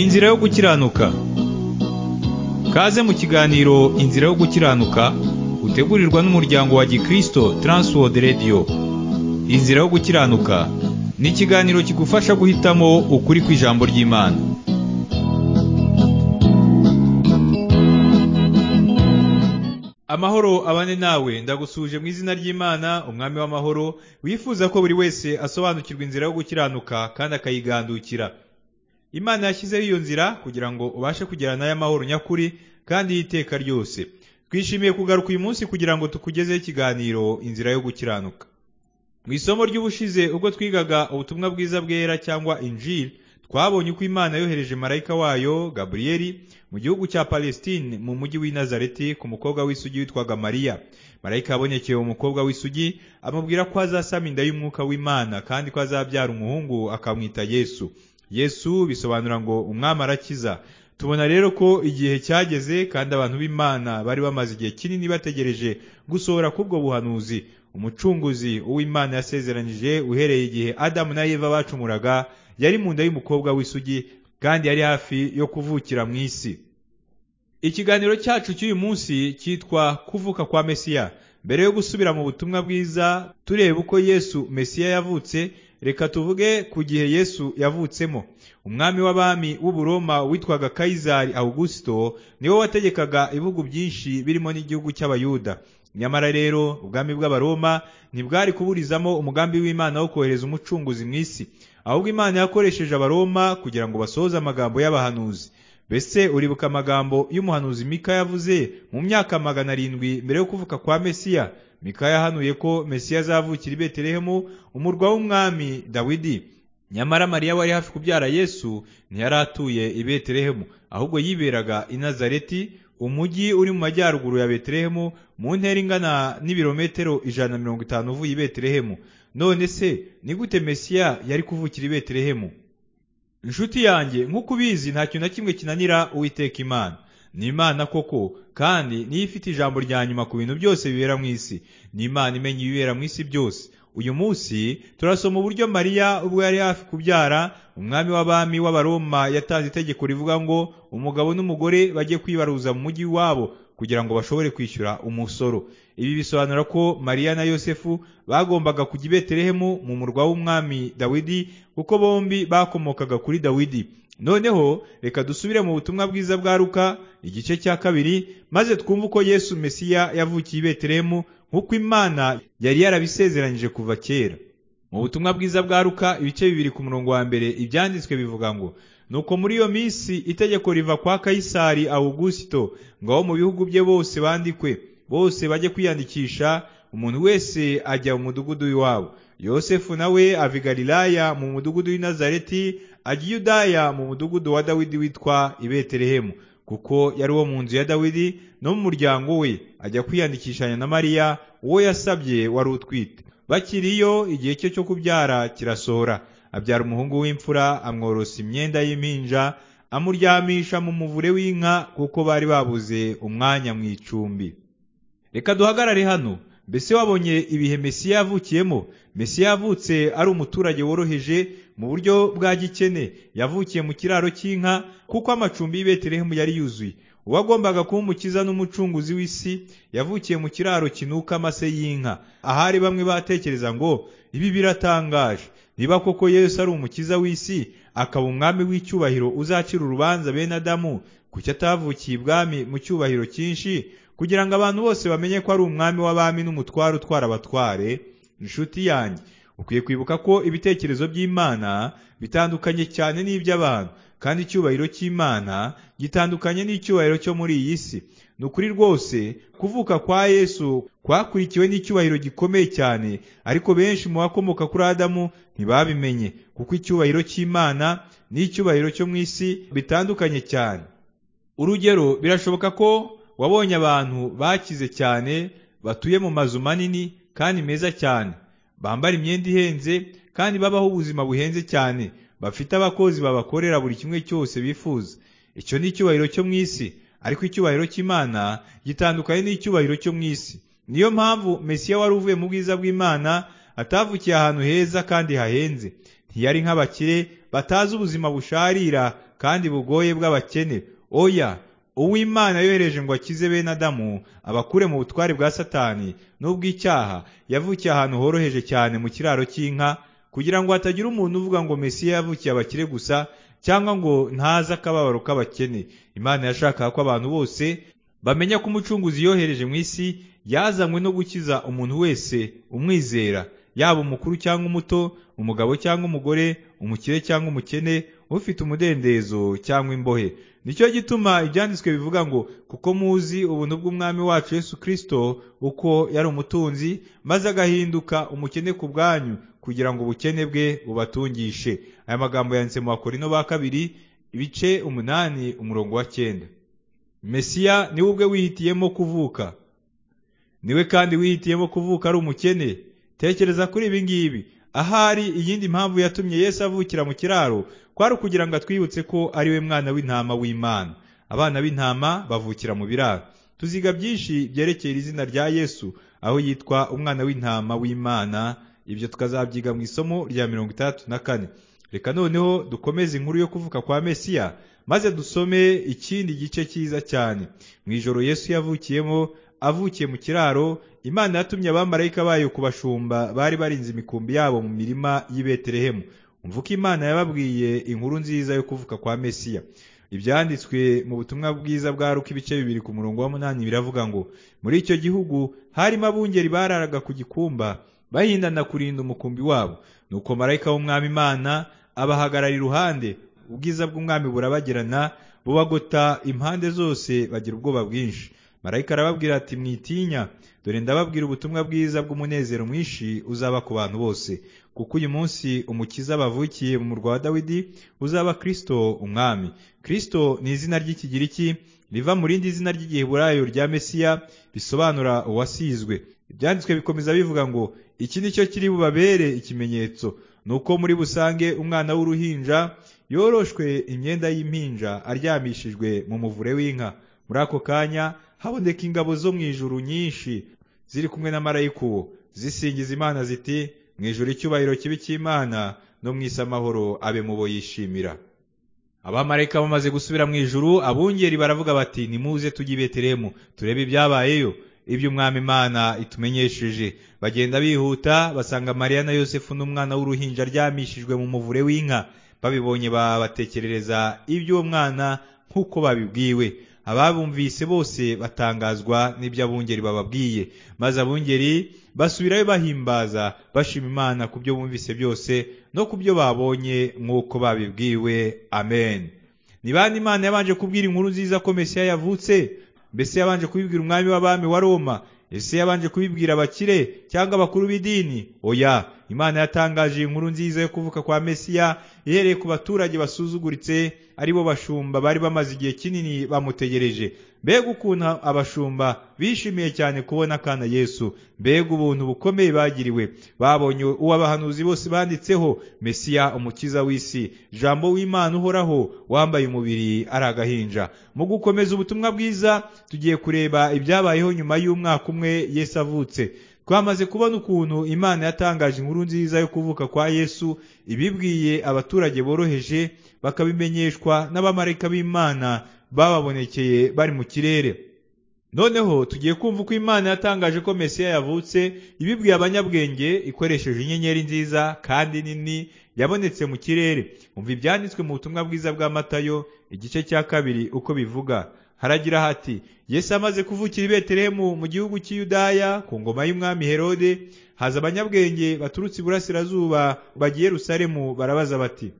Inzira yo gukiranuka Kaze mu kiganiro Inzira yo gukiranuka utegurirwa n'umuryango wa Gikristo Transworld Radio Inzira yo gukiranuka ni ikiganiro kigufasha guhitamo ukuri kw'ijambo ry'Imana Amahoro abane nawe ndagusuje mu izina ry'Imana umwami w'amahoro wifuza ko buri wese asobanukirwa inzira yo gukiranuka kandi akayigandukira Imana yashyizeho iyo nzira kugira ngo ubashe kugera nayo amahoro nyakuri kandi y'iteka ryose twishimiye kugaruka uyu munsi kugira ngo tukugezeho ikiganiro inzira yo gukiranuka mu isomo ry'ubushize ubwo twigaga ubutumwa bwiza bwera cyangwa injil twabonye uko imana yohereje marayika wayo gaburiyeli mu gihugu cya palestine mu mujyi w'i nazareti ku mukobwa w'isugi witwaga mariya marayika yabonekeye uwo mukobwa w'isugi amubwira ko azasama inda y'umwuka w'imana kandi ko azabyara umuhungu akamwita yesu yesu bisobanura ngo umwami arakiza tubona rero ko igihe cyageze kandi abantu b'imana bari bamaze igihe kinini bategereje gusohora k'ubwo buhanuzi umucunguzi uw'imana yasezeranije uhereye igihe adamu na eva bacumuraga yari mu nda y'umukobwa w'isugi kandi yari hafi yo kuvukira mu isi ikiganiro cyacu cy'uyu munsi cyitwa kuvuka kwa mesiya mbere yo gusubira mu butumwa bwiza tureba uko yesu mesiya yavutse reka tuvuge ku gihe yesu yavutsemo umwami w'abami w'uburoma witwaga kayizari awugusito niwe wategekaga ibihugu byinshi birimo n'igihugu cy'abayuda nyamara rero ubwami bw'abaroma ntibwari kuburizamo umugambi w'imana wo kohereza umucunguzi mu isi ahubwo imana yakoresheje abaroma kugira ngo basohoze amagambo y'abahanuzi mbese uribuka amagambo y'umuhanuzi mika yavuze mu myaka magana arindwi mbere yo kuvuka kwa mesiya mika yahanuye ko mesiya azavukira i betelehemu umurwa w'umwami dawidi nyamara mariya wari hafi kubyara yesu ntiyari atuye i betelehemu ahubwo yiberaga i nazareti umujyi uri mu majyaruguru ya betelehemu mu ntera ingana n'ibirometero ijana na mirongo itanu uvuye i betelehemu none se ni gute mesiya yari kuvukira i betelehemu inshuti yanjye nk'uko ubizi nta kintu na kimwe kinanira uwiteka imana ni imana koko kandi niyo ifite ijambo rya nyuma ku bintu byose bibera mu isi ni imana imenya ibibera mu isi byose uyu munsi turasoma uburyo mariya ubwo yari hafi kubyara umwami w'abami w'abaroma yatanze itegeko rivuga ngo umugabo n'umugore bajye kwibaruza mu mujyi wabo kugira ngo bashobore kwishyura umusoro ibi bisobanura ko mariya na yosefu bagombaga kujya i betelehemu mu murwa w'umwami dawidi kuko bombi bakomokaga kuri dawidi noneho reka dusubire mu butumwa bwiza bwa ruka igice cya kabiri maze twumve uko yesu mesiya yavukiye i betelehemu nk'uko imana yari yarabisezeranyije kuva kera mu butumwa bwiza bwa ruka ibice bibiri ku murongo wa mbere ibyanditswe bivuga ngo nuko muri iyo minsi itegeko riva kwa kayisari awugusito ngo abo mu bihugu bye bose bandikwe bose bajye kwiyandikisha umuntu wese ajya mu mudugudu w'iwabo yosefu nawe ava i galilaya mu mudugudu w'i nazareti ajya i yudaya mu mudugudu wa dawidi witwa i betelehemu kuko yari uwo mu nzu ya dawidi no mu muryango we ajya kwiyandikishanya na mariya uwo yasabye wari utwite bakiriyo igihe cye cyo kubyara kirasohora abyara umuhungu w'imfura amworosa imyenda y'impinja amuryamisha mu muvure w'inka kuko bari babuze umwanya mu icumbi reka duhagarare hano mbese wabonye ibihe mesiya yavukiyemo mesiya yavutse ari umuturage woroheje mu buryo bwa gikene yavukiye mu kiraro cy'inka kuko amacumbi y'i betelehemu yari yuzuye uwo agombaga kuba umukiza n'umucunguzi w'isi yavukiye mu kiraro kinuka amase y'inka ahari bamwe batekereza ngo ibi biratangaje niba koko yesu ari umukiza w'isi akaba umwami w'icyubahiro uzacira urubanza bene adamu kuki atavukiye ibwami mu cyubahiro cyinshi kugira ngo abantu bose bamenye ko ari umwami w'abami n'umutware utwara abatware inshuti yanjye ukwiye kwibuka ko ibitekerezo by'imana bitandukanye cyane n'iby'abantu kandi icyubahiro cy'imana gitandukanye n'icyubahiro cyo muri iyi si ni ukuri rwose kuvuka kwa yesu kwakurikiwe n'icyubahiro gikomeye cyane ariko benshi mu bakomoka kuri adamu ntibabimenye kuko icyubahiro cy'imana n'icyubahiro cyo mu isi bitandukanye cyane urugero birashoboka ko wabonye abantu bakize cyane batuye mu mazu manini kandi meza cyane bambara imyenda ihenze kandi babaho ubuzima buhenze cyane bafite abakozi babakorera buri kimwe cyose bifuza icyo ni icyubahiro cyo mu isi ariko icyubahiro cy'imana gitandukanye n'icyubahiro cyo mu isi niyo mpamvu mesiya wari uvuye mu bwiza bw'imana atavukiye ahantu heza kandi hahenze ntiyari nk'abakire batazi ubuzima busharira kandi bugoye bw'abakene oya uw'imana yohereje ngo akize bene adamu abakure mu butware bwa satani n'ubw'icyaha yavukiye ahantu horoheje cyane mu kiraro cy'inka kugira ngo hatagira umuntu uvuga ngo mesiya yavukiye abakire gusa cyangwa ngo ntaze akababaro k'abakene imana yashakaga ko abantu bose bamenya ko umucunguzi yohereje mu isi yazanywe no gukiza umuntu wese umwizera yaba umukuru cyangwa umuto umugabo cyangwa umugore umukire cyangwa umukene ufite umudendezo cyangwa imbohe nicyo gituma ibyanditswe bivuga ngo kuko muzi ubuntu bw'umwami wacu Yesu kirisito uko yari umutunzi maze agahinduka umukene ku bwanyu kugira ngo ubukene bwe bubatungishe aya magambo yanditse mu bakorino ba kabiri ibice umunani umurongo wa cyenda mesiya niwe ubwe wihitiyemo kuvuka niwe kandi wihitiyemo kuvuka ari umukene tekereza kuri ibi ngibi ahari iyindi mpamvu yatumye Yesu avukira mu kiraro kwari ukugira ngo atwibutse ko ari we mwana w'intama w'imana abana b'intama bavukira mu biraro tuziga byinshi byerekeye izina rya Yesu aho yitwa umwana w'intama w'imana ibyo tukazabyiga mu isomo rya mirongo itandatu na kane reka noneho dukomeze inkuru yo kuvuka kwa mesiya maze dusome ikindi gice cyiza cyane mu ijoro Yesu yavukiyemo avukiye mu kiraro imana yatumye abamarayika bayo ku bashumba bari barinze imikumbi yabo mu mirima y'i betelehemu umvuka imana yababwiye inkuru nziza yo kuvuka kwa mesiya ibyanditswe mu butumwa bwiza bwa ruka ibice bibiri ku murongo wa munani biravuga ngo muri icyo gihugu harimo abungeri bararaga ku gikumba bahindana kurinda umukumbi wabo nuko marayika w'umwami imana abahagarara iruhande ubwiza bw'umwami burabagirana bubagota impande zose bagira ubwoba bwinshi marayika arababwira ati mwitinya dore ndababwira ubutumwa bwiza bw'umunezero mwinshi uzaba ku bantu bose kuko uyu munsi umukiza bavukiye mu murwa wa dawidi uzaba kirisito umwami kirisito ni izina ry'ikigiriki riva mu rindi zina ry'igiheburayo rya mesiya risobanura uwasizwe ibyanditswe bikomeza bivuga ngo iki ni cyo kiri bubabere ikimenyetso ni uko muri busange umwana w'uruhinja yoroshwe imyenda y'impinja aryamishijwe mu muvure w'inka muri ako kanya haboneka ingabo zo mu ijuru nyinshi ziri kumwe na marayika uwo zisingiza imana ziti mu ijuru icyubahiro kibi cy'imana no mu isi amahoro abe mu bo yishimira abamarayika bamaze gusubira mu ijuru abungeri baravuga bati nimuze tujye i betelehemu turebe ibyabayeyo ibyo umwami imana itumenyesheje bagenda bihuta basanga mariya na yosefu n'umwana w'uruhinja aryamishijwe mu muvure w'inka babibonye babatekerereza iby'uwo mwana nk'uko babibwiwe ababumvise bose batangazwa n'ibyo abungeri bababwiye maze abungeri basubirayo bahimbaza bashima imana ku byo bumvise byose no ku byo babonye nk'uko babibwiwe amen ni bande imana yabanje kubwira inkuru nziza ko mesiya yavutse mbese yabanje kubibwira umwami w'abami wa roma ese yabanje kubibwira abakire cyangwa abakuru b'idini oya imana yatangaje inkuru nziza yo kuvuka kwa mesiya ihereye ku baturage basuzuguritse ari bo bashumba bari bamaze igihe kinini bamutegereje mbega ukuntu abashumba bishimiye cyane kubona akana yesu mbega ubuntu bukomeye bagiriwe babonye uwo abahanuzi bose banditseho mesiya umukiza w'isi jambo w'imana uhoraho wambaye umubiri ari agahinja mu gukomeza ubutumwa bwiza tugiye kureba ibyabayeho nyuma y'umwaka umwe yesu avutse twamaze kubona ukuntu imana yatangaje inkuru nziza yo kuvuka kwa yesu ibibwiye abaturage boroheje bakabimenyeshwa n'abamarayika b'imana bababonekeye bari mu kirere noneho tugiye kumva uko imana yatangaje ko mesiya yavutse ibibwiye abanyabwenge ikoresheje inyenyeri nziza kandi nini yabonetse mu kirere umva ibyanditswe mu butumwa bwiza bwa matayo igice cya kabiri uko bivuga haragira hati yesu amaze kuvukira i betelehemu mu gihugu cy'iyudaya ku ngoma y'umwami herode haza abanyabwenge baturutse iburasirazuba bagiye rusaremu barabaza bati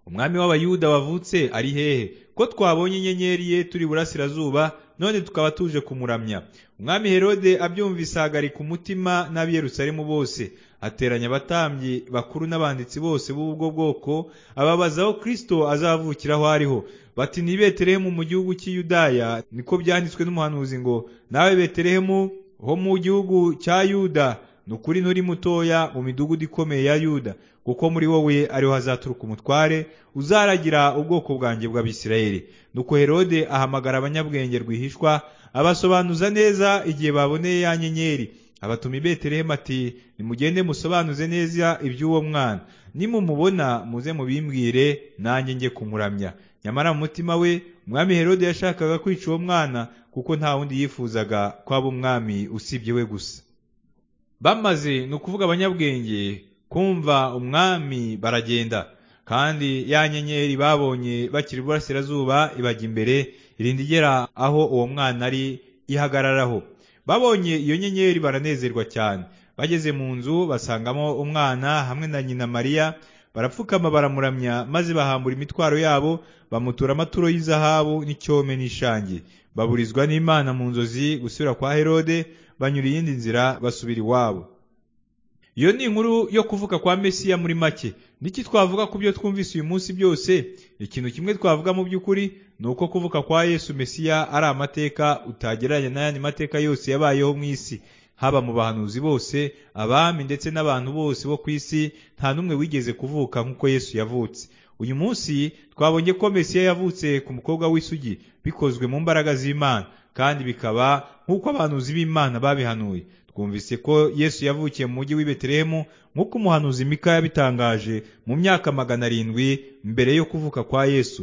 umwami w'abayuda wavutse ari hehe ko twabonye inyenyeri ye turi burasirazuba none tukaba tuje kumuramya umwami herode abyumvise ahagarika umutima n'ab'Yerusalemu bose ateranya abatambyi bakuru n'abanditsi bose b'ubwo bwoko ababaza aho kirisito azavukira aho ariho bati ni betelehemu mu gihugu cy'iyudaya niko byanditswe n'umuhanuzi ngo nawe betelehemu ho mu gihugu cya yuda ni ukuri nturi mutoya mu midugudu ikomeye ya yuda kuko muri wowe ariho hazaturuka umutware uzaragira ubwoko bwanjye bw'abisirayeli nuko herode ahamagara abanyabwenge rwihishwa abasobanuza neza igihe baboneye ya nyenyeri abatuma i betelehemu ati nimugende musobanuze neza iby'uwo mwana nimumubona muze mubimbwire nanjye njye kumuramya nyamara mu mutima we umwami herode yashakaga kwica uwo mwana kuko nta wundi yifuzaga ko aba umwami usibye we gusa bamaze ni ukuvuga abanyabwenge kumva umwami baragenda kandi ya nyenyeri babonye bakiri iburasirazuba ibajya imbere irinda igera aho uwo mwana ari ihagararaho babonye iyo nyenyeri baranezerwa cyane bageze mu nzu basangamo umwana hamwe na nyina mariya barapfukama baramuramya maze bahambura imitwaro yabo bamutura amaturo y'izahabu n'icyome n'ishangi baburizwa n'imana mu nzozi gusubira kwa herode banyura iyindi nzira basubira iwabo iyo ni inkuru yo kuvuka kwa mesiya muri make n'iki twavuga ku byo twumvise uyu munsi byose ikintu kimwe twavuga mu by'ukuri ni uko kuvuka kwa yesu mesiya ari amateka utagereranya n'ayandi mateka yose yabayeho mu isi haba mu bahanuzi bose abami ndetse n'abantu bose bo ku isi nta n'umwe wigeze kuvuka nk'uko yesu yavutse uyu munsi twabonye ko mesiya yavutse ku mukobwa w'isugi bikozwe mu mbaraga z'imana kandi bikaba nk'uko abahanuzi b'imana babihanuye twumvise ko yesu yavukiye mu mujyi w'i betelehemu nk'uko umuhanuzi mika yabitangaje mu myaka magana arindwi mbere yo kuvuka kwa yesu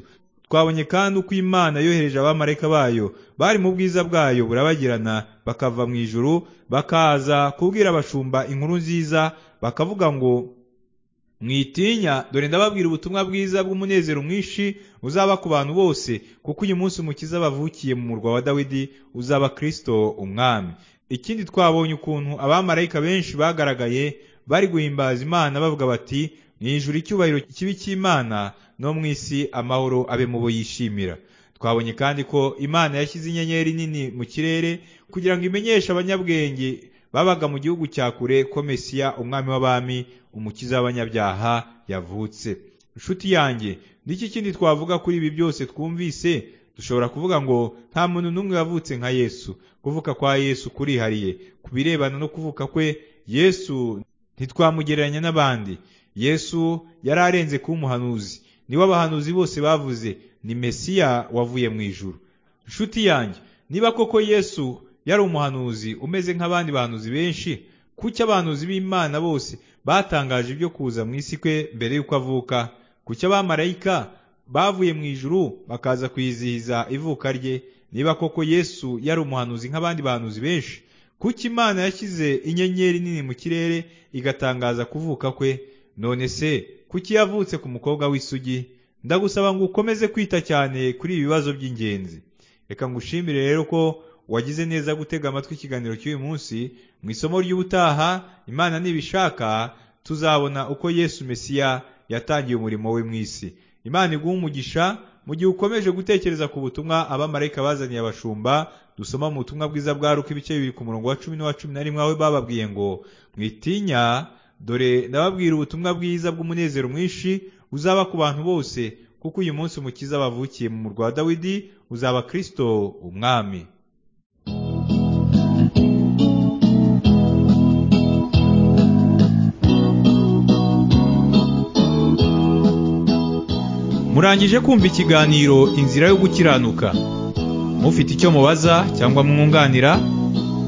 twabonye kandi uko imana yohereje abamarayika bayo bari mu bwiza bwayo burabagirana bakava mu ijuru bakaza kubwira abashumba inkuru nziza bakavuga ngo mwitinya dore ndababwira ubutumwa bwiza bw'umunezero mwinshi uzaba ku bantu bose kuko uyu munsi umukiza bavukiye mu murwa wa dawidi uzaba kirisito umwami ikindi twabonye ukuntu abamarayika benshi bagaragaye bari guhimbaza imana bavuga bati ni ijuru icyubahiro kibi cy'imana no mu isi amahoro abe mu bo yishimira twabonye kandi ko imana yashyize inyenyeri nini mu kirere kugira ngo imenyeshe abanyabwenge babaga mu gihugu cya kure ko mesiya umwami w'abami umukiza w'abanyabyaha yavutse inshuti yanjye n'iki kindi twavuga kuri ibi byose twumvise dushobora kuvuga ngo nta muntu n'umwe wavutse nka yesu kuvuka kwa yesu kurihariye ku birebana no kuvuka kwe yesu ntitwamugereranya n'abandi yesu yari arenze kuba umuhanuzi niwe abahanuzi bose bavuze ni mesiya wavuye mu ijuru inshuti yanjye niba koko yesu yari umuhanuzi umeze nk'abandi bahanuzi benshi kuki abahanuzi b'imana bose batangaje ibyo kuza mu isi kwe mbere y'uko avuka kuki abamarayika bavuye mu ijuru bakaza kwizihiza ivuka rye niba koko yesu yari umuhanuzi nk'abandi bahanuzi benshi kuki imana yashyize inyenyeri nini mu kirere igatangaza kuvuka kwe none se kuki yavutse ku mukobwa w'isugi ndagusaba ngo ukomeze kwita cyane kuri ibi bibazo by'ingenzi reka ngushimire rero ko wagize neza gutega amatwi ikiganiro cy'uyu munsi mu isomo ry'ubutaha imana nibishaka tuzabona uko yesu mesiya yatangiye umurimo we mu isi imana iguha umugisha mu gihe ukomeje gutekereza ku butumwa abamarayika bazaniye abashumba dusoma mu butumwa bwiza bwa ruka ibice bibiri ku murongo wa cumi n'uwa cumi na rimwe aho bababwiye ngo mwitinya dore ndababwira ubutumwa bwiza bw'umunezero mwinshi uzaba ku bantu bose kuko uyu munsi umukiza bavukiye mu murwa wa dawidi uzaba kirisito umwami murangije kumva ikiganiro inzira yo gukiranuka mufite icyo mubaza cyangwa mwunganira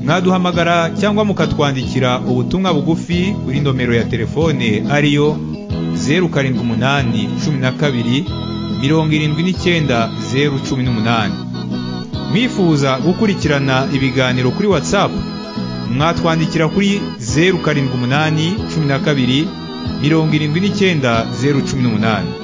mwaduhamagara cyangwa mukatwandikira ubutumwa bugufi kuri nomero ya telefone ariyo zeru karindwi umunani cumi na kabiri mirongo irindwi n'icyenda zeru cumi n'umunani mwifuza gukurikirana ibiganiro kuri watsapu mwatwandikira kuri zeru karindwi umunani cumi na kabiri mirongo irindwi n'icyenda zeru cumi n'umunani